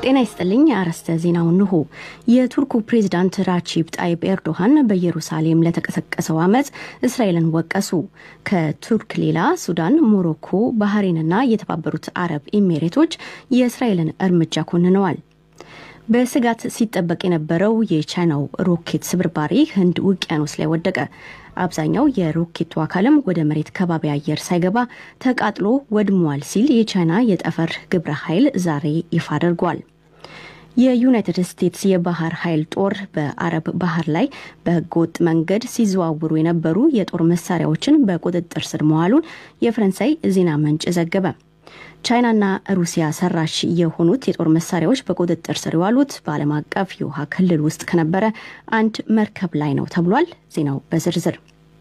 ጤና ይስጥልኝ። አርዕስተ ዜናው እንሆ። የቱርኩ ፕሬዝዳንት ራቺብ ጣይብ ኤርዶሃን በኢየሩሳሌም ለተቀሰቀሰው አመፅ እስራኤልን ወቀሱ። ከቱርክ ሌላ ሱዳን፣ ሞሮኮ፣ ባህሬንና የተባበሩት አረብ ኤሚሬቶች የእስራኤልን እርምጃ ኮንነዋል። በስጋት ሲጠበቅ የነበረው የቻይናው ሮኬት ስብርባሪ ህንድ ውቅያኖስ ላይ ወደቀ። አብዛኛው የሮኬቱ አካልም ወደ መሬት ከባቢ አየር ሳይገባ ተቃጥሎ ወድሟል ሲል የቻይና የጠፈር ግብረ ኃይል ዛሬ ይፋ አድርጓል። የዩናይትድ ስቴትስ የባህር ኃይል ጦር በአረብ ባህር ላይ በህገወጥ መንገድ ሲዘዋውሩ የነበሩ የጦር መሳሪያዎችን በቁጥጥር ስር መዋሉን የፈረንሳይ ዜና ምንጭ ዘገበ። ቻይናና ሩሲያ ሰራሽ የሆኑት የጦር መሳሪያዎች በቁጥጥር ስር የዋሉት በዓለም አቀፍ የውሃ ክልል ውስጥ ከነበረ አንድ መርከብ ላይ ነው ተብሏል። ዜናው በዝርዝር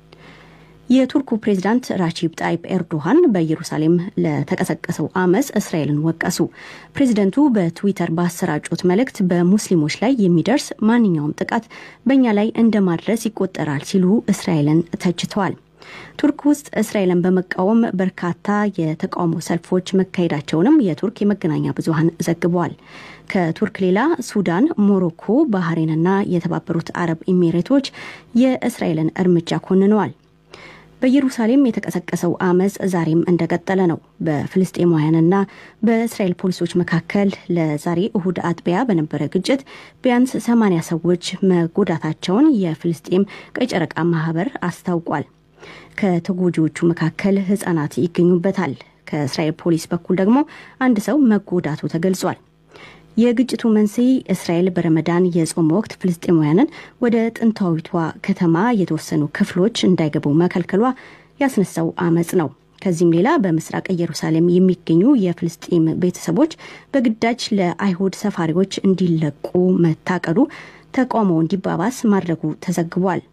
የቱርኩ ፕሬዝዳንት ራቺብ ጣይብ ኤርዶሃን በኢየሩሳሌም ለተቀሰቀሰው አመፅ እስራኤልን ወቀሱ። ፕሬዝደንቱ በትዊተር ባሰራጩት መልእክት በሙስሊሞች ላይ የሚደርስ ማንኛውም ጥቃት በእኛ ላይ እንደማድረስ ይቆጠራል ሲሉ እስራኤልን ተችተዋል። ቱርክ ውስጥ እስራኤልን በመቃወም በርካታ የተቃውሞ ሰልፎች መካሄዳቸውንም የቱርክ የመገናኛ ብዙኃን ዘግበዋል። ከቱርክ ሌላ ሱዳን፣ ሞሮኮ፣ ባህሬንና የተባበሩት አረብ ኤሚሬቶች የእስራኤልን እርምጃ ኮንነዋል። በኢየሩሳሌም የተቀሰቀሰው አመፅ ዛሬም እንደቀጠለ ነው። በፍልስጤማውያንና በእስራኤል ፖሊሶች መካከል ለዛሬ እሁድ አጥቢያ በነበረ ግጭት ቢያንስ ሰማንያ ሰዎች መጎዳታቸውን የፍልስጤም ቀይ ጨረቃ ማህበር አስታውቋል። ከተጎጂዎቹ መካከል ህጻናት ይገኙበታል። ከእስራኤል ፖሊስ በኩል ደግሞ አንድ ሰው መጎዳቱ ተገልጿል። የግጭቱ መንስኤ እስራኤል በረመዳን የጾም ወቅት ፍልስጤማውያንን ወደ ጥንታዊቷ ከተማ የተወሰኑ ክፍሎች እንዳይገቡ መከልከሏ ያስነሳው አመፅ ነው። ከዚህም ሌላ በምስራቅ ኢየሩሳሌም የሚገኙ የፍልስጤም ቤተሰቦች በግዳጅ ለአይሁድ ሰፋሪዎች እንዲለቁ መታቀዱ ተቃውሞ እንዲባባስ ማድረጉ ተዘግቧል።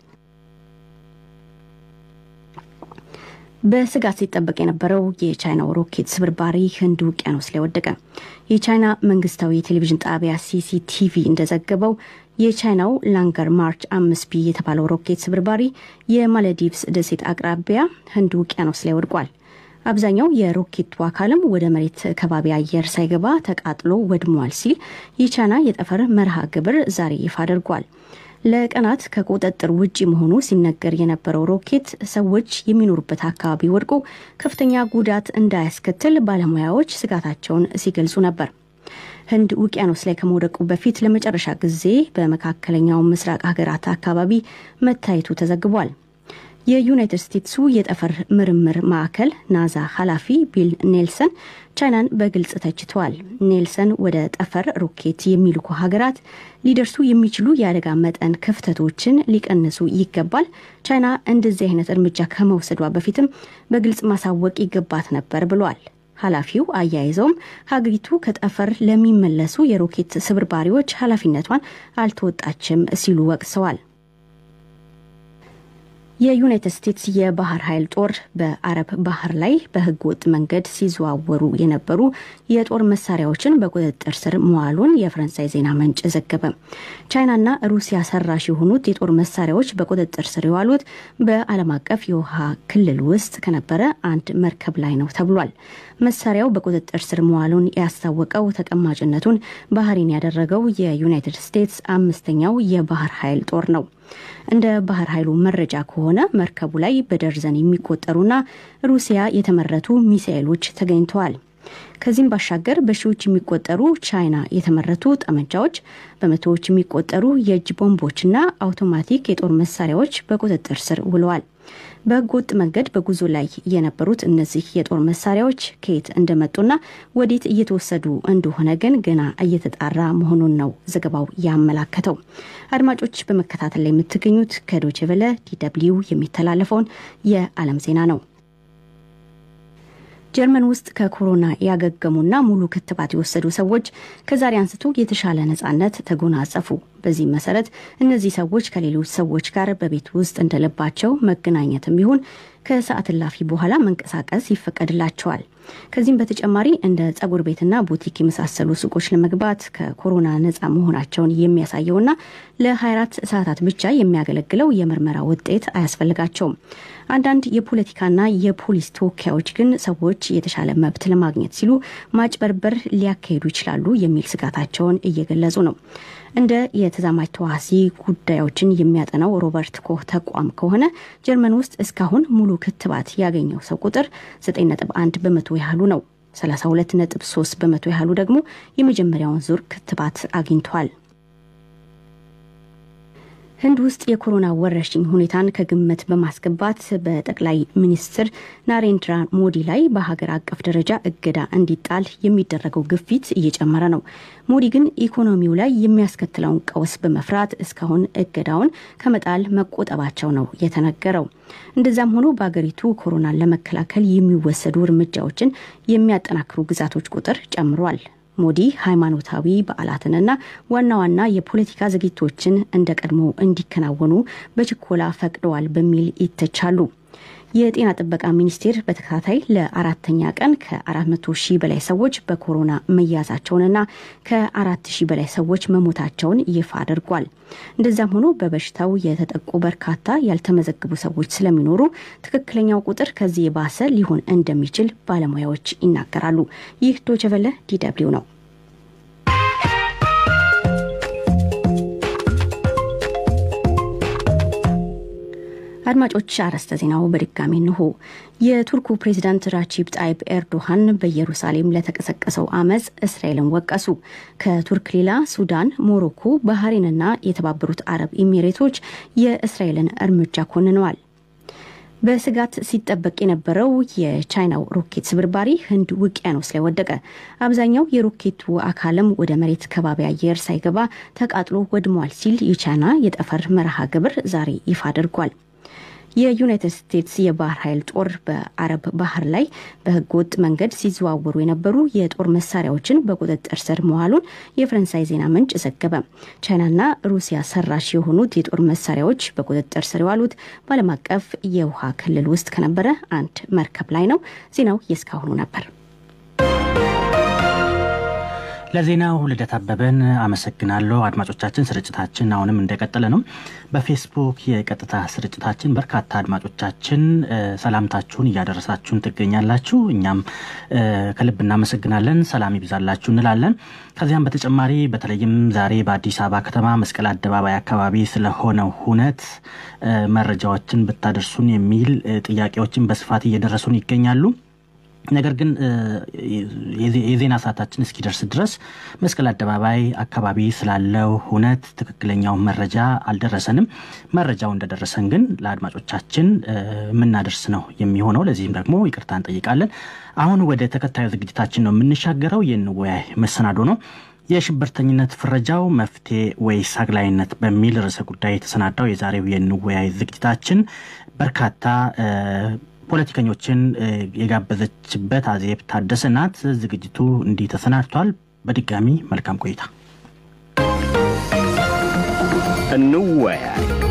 በስጋት ሲጠበቅ የነበረው የቻይናው ሮኬት ስብርባሪ ህንድ ውቅያኖስ ላይ ወደቀ። የቻይና መንግስታዊ የቴሌቪዥን ጣቢያ ሲሲቲቪ እንደዘገበው የቻይናው ላንገር ማርች አምስት ቢ የተባለው ሮኬት ስብርባሪ የማለዲቭስ ደሴት አቅራቢያ ህንድ ውቅያኖስ ላይ ወድቋል። አብዛኛው የሮኬቱ አካልም ወደ መሬት ከባቢ አየር ሳይገባ ተቃጥሎ ወድሟል ሲል የቻይና የጠፈር መርሃ ግብር ዛሬ ይፋ አድርጓል። ለቀናት ከቁጥጥር ውጭ መሆኑ ሲነገር የነበረው ሮኬት ሰዎች የሚኖሩበት አካባቢ ወድቆ ከፍተኛ ጉዳት እንዳያስከትል ባለሙያዎች ስጋታቸውን ሲገልጹ ነበር። ህንድ ውቅያኖስ ላይ ከመውደቁ በፊት ለመጨረሻ ጊዜ በመካከለኛው ምስራቅ ሀገራት አካባቢ መታየቱ ተዘግቧል። የዩናይትድ ስቴትሱ የጠፈር ምርምር ማዕከል ናዛ ኃላፊ ቢል ኔልሰን ቻይናን በግልጽ ተችተዋል። ኔልሰን ወደ ጠፈር ሮኬት የሚልኩ ሀገራት ሊደርሱ የሚችሉ የአደጋ መጠን ክፍተቶችን ሊቀንሱ ይገባል፣ ቻይና እንደዚህ አይነት እርምጃ ከመውሰዷ በፊትም በግልጽ ማሳወቅ ይገባት ነበር ብሏል። ኃላፊው አያይዘውም ሀገሪቱ ከጠፈር ለሚመለሱ የሮኬት ስብርባሪዎች ኃላፊነቷን አልተወጣችም ሲሉ ወቅሰዋል። የዩናይትድ ስቴትስ የባህር ኃይል ጦር በአረብ ባህር ላይ በህገ ወጥ መንገድ ሲዘዋወሩ የነበሩ የጦር መሳሪያዎችን በቁጥጥር ስር መዋሉን የፈረንሳይ ዜና ምንጭ ዘገበ። ቻይናና ሩሲያ ሰራሽ የሆኑት የጦር መሳሪያዎች በቁጥጥር ስር የዋሉት በዓለም አቀፍ የውሃ ክልል ውስጥ ከነበረ አንድ መርከብ ላይ ነው ተብሏል። መሳሪያው በቁጥጥር ስር መዋሉን ያስታወቀው ተቀማጭነቱን ባህሬን ያደረገው የዩናይትድ ስቴትስ አምስተኛው የባህር ኃይል ጦር ነው። እንደ ባህር ኃይሉ መረጃ ከሆነ መርከቡ ላይ በደርዘን የሚቆጠሩና ሩሲያ የተመረቱ ሚሳኤሎች ተገኝተዋል። ከዚህም ባሻገር በሺዎች የሚቆጠሩ ቻይና የተመረቱ ጠመንጃዎች፣ በመቶዎች የሚቆጠሩ የእጅ ቦምቦችና አውቶማቲክ የጦር መሳሪያዎች በቁጥጥር ስር ውለዋል። በህገወጥ መንገድ በጉዞ ላይ የነበሩት እነዚህ የጦር መሳሪያዎች ከየት እንደመጡና ወዴት እየተወሰዱ እንደሆነ ግን ገና እየተጣራ መሆኑን ነው ዘገባው ያመላከተው። አድማጮች በመከታተል ላይ የምትገኙት ከዶቼ ቬለ ዲደብልዩ የሚተላለፈውን የዓለም ዜና ነው። ጀርመን ውስጥ ከኮሮና ያገገሙና ሙሉ ክትባት የወሰዱ ሰዎች ከዛሬ አንስቶ የተሻለ ነጻነት ተጎናጸፉ። በዚህም መሰረት እነዚህ ሰዎች ከሌሎች ሰዎች ጋር በቤት ውስጥ እንደልባቸው መገናኘትም ይሁን ከሰዓት እላፊ በኋላ መንቀሳቀስ ይፈቀድላቸዋል። ከዚህም በተጨማሪ እንደ ጸጉር ቤትና ቡቲክ የመሳሰሉ ሱቆች ለመግባት ከኮሮና ነፃ መሆናቸውን የሚያሳየውና ለ24 ሰዓታት ብቻ የሚያገለግለው የምርመራ ውጤት አያስፈልጋቸውም። አንዳንድ የፖለቲካና የፖሊስ ተወካዮች ግን ሰዎች የተሻለ መብት ለማግኘት ሲሉ ማጭበርበር ሊያካሂዱ ይችላሉ የሚል ስጋታቸውን እየገለጹ ነው። እንደ የተዛማጅ ተዋሲ ጉዳዮችን የሚያጠናው ሮበርት ኮህ ተቋም ከሆነ ጀርመን ውስጥ እስካሁን ሙሉ ክትባት ያገኘው ሰው ቁጥር 9.1 በመቶ ያህሉ ነው። 32.3 በመቶ ያህሉ ደግሞ የመጀመሪያውን ዙር ክትባት አግኝቷል። ህንድ ውስጥ የኮሮና ወረርሽኝ ሁኔታን ከግምት በማስገባት በጠቅላይ ሚኒስትር ናሬንድራ ሞዲ ላይ በሀገር አቀፍ ደረጃ እገዳ እንዲጣል የሚደረገው ግፊት እየጨመረ ነው። ሞዲ ግን ኢኮኖሚው ላይ የሚያስከትለውን ቀውስ በመፍራት እስካሁን እገዳውን ከመጣል መቆጠባቸው ነው የተነገረው። እንደዛም ሆኖ በሀገሪቱ ኮሮናን ለመከላከል የሚወሰዱ እርምጃዎችን የሚያጠናክሩ ግዛቶች ቁጥር ጨምሯል። ሞዲ ሃይማኖታዊ በዓላትንና ዋና ዋና የፖለቲካ ዝግጅቶችን እንደ ቀድሞ እንዲከናወኑ በችኮላ ፈቅደዋል በሚል ይተቻሉ። የጤና ጥበቃ ሚኒስቴር በተከታታይ ለአራተኛ ቀን ከ400 ሺህ በላይ ሰዎች በኮሮና መያዛቸውንና ከ4 ሺህ በላይ ሰዎች መሞታቸውን ይፋ አድርጓል። እንደዛም ሆኖ በበሽታው የተጠቁ በርካታ ያልተመዘገቡ ሰዎች ስለሚኖሩ ትክክለኛው ቁጥር ከዚህ የባሰ ሊሆን እንደሚችል ባለሙያዎች ይናገራሉ። ይህ ዶቸቨለ ዲደብሊው ነው። አድማጮች አርዕስተ ዜናው በድጋሚ እንሆ። የቱርኩ ፕሬዚዳንት ራቺብ ጣይብ ኤርዶሃን በኢየሩሳሌም ለተቀሰቀሰው አመፅ እስራኤልን ወቀሱ። ከቱርክ ሌላ ሱዳን፣ ሞሮኮ፣ ባህሬንና የተባበሩት አረብ ኤሚሬቶች የእስራኤልን እርምጃ ኮንነዋል። በስጋት ሲጠበቅ የነበረው የቻይናው ሮኬት ስብርባሪ ህንድ ውቅያኖስ ላይ ወደቀ። አብዛኛው የሮኬቱ አካልም ወደ መሬት ከባቢ አየር ሳይገባ ተቃጥሎ ወድሟል ሲል የቻይና የጠፈር መርሃ ግብር ዛሬ ይፋ አድርጓል። የዩናይትድ ስቴትስ የባህር ኃይል ጦር በአረብ ባህር ላይ በህገወጥ መንገድ ሲዘዋወሩ የነበሩ የጦር መሳሪያዎችን በቁጥጥር ስር መዋሉን የፈረንሳይ ዜና ምንጭ ዘገበ። ቻይናና ሩሲያ ሰራሽ የሆኑት የጦር መሳሪያዎች በቁጥጥር ስር የዋሉት በዓለም አቀፍ የውሃ ክልል ውስጥ ከነበረ አንድ መርከብ ላይ ነው። ዜናው የእስካሁኑ ነበር። ለዜናው ልደት አበበን አመሰግናለሁ። አድማጮቻችን ስርጭታችን አሁንም እንደቀጠለ ነው። በፌስቡክ የቀጥታ ስርጭታችን በርካታ አድማጮቻችን ሰላምታችሁን እያደረሳችሁን ትገኛላችሁ። እኛም ከልብ እናመሰግናለን። ሰላም ይብዛላችሁ እንላለን። ከዚያም በተጨማሪ በተለይም ዛሬ በአዲስ አበባ ከተማ መስቀል አደባባይ አካባቢ ስለሆነው ሁነት መረጃዎችን ብታደርሱን የሚል ጥያቄዎችን በስፋት እየደረሱን ይገኛሉ። ነገር ግን የዜና ሰዓታችን እስኪደርስ ድረስ መስቀል አደባባይ አካባቢ ስላለው ሁነት ትክክለኛው መረጃ አልደረሰንም። መረጃው እንደደረሰን ግን ለአድማጮቻችን የምናደርስ ነው የሚሆነው። ለዚህም ደግሞ ይቅርታ እንጠይቃለን። አሁን ወደ ተከታዩ ዝግጅታችን ነው የምንሻገረው። የንወያይ መሰናዶ ነው። የሽብርተኝነት ፍረጃው መፍትሄ ወይስ አግላይነት በሚል ርዕሰ ጉዳይ የተሰናዳው የዛሬው የንወያይ ዝግጅታችን በርካታ ፖለቲከኞችን የጋበዘችበት አዜብ ታደሰ ናት። ዝግጅቱ እንዲህ ተሰናድቷል። በድጋሚ መልካም ቆይታ። እንወያይ።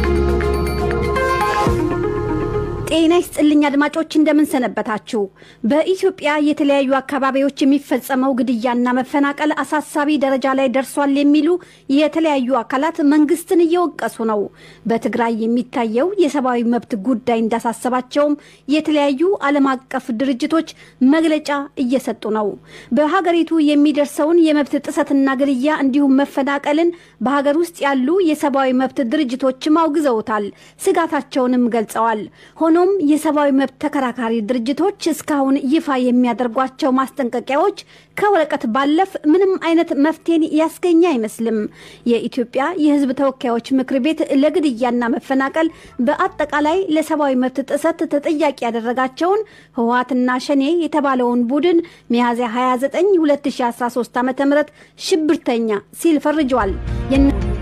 ጤና ይስጥልኝ አድማጮች፣ እንደምን ሰነበታችሁ? በኢትዮጵያ የተለያዩ አካባቢዎች የሚፈጸመው ግድያና መፈናቀል አሳሳቢ ደረጃ ላይ ደርሷል የሚሉ የተለያዩ አካላት መንግስትን እየወቀሱ ነው። በትግራይ የሚታየው የሰብአዊ መብት ጉዳይ እንዳሳሰባቸውም የተለያዩ ዓለም አቀፍ ድርጅቶች መግለጫ እየሰጡ ነው። በሀገሪቱ የሚደርሰውን የመብት ጥሰትና ግድያ እንዲሁም መፈናቀልን በሀገር ውስጥ ያሉ የሰብአዊ መብት ድርጅቶችም አውግዘውታል፣ ስጋታቸውንም ገልጸዋል። ሆኖም የሰብአዊ መብት ተከራካሪ ድርጅቶች እስካሁን ይፋ የሚያደርጓቸው ማስጠንቀቂያዎች ከወረቀት ባለፍ ምንም አይነት መፍትሄን ያስገኘ አይመስልም። የኢትዮጵያ የሕዝብ ተወካዮች ምክር ቤት ለግድያና መፈናቀል በአጠቃላይ ለሰብአዊ መብት ጥሰት ተጠያቂ ያደረጋቸውን ህወሓትና ሸኔ የተባለውን ቡድን ሚያዝያ 29 2013 ዓ ም ሽብርተኛ ሲል ፈርጇል።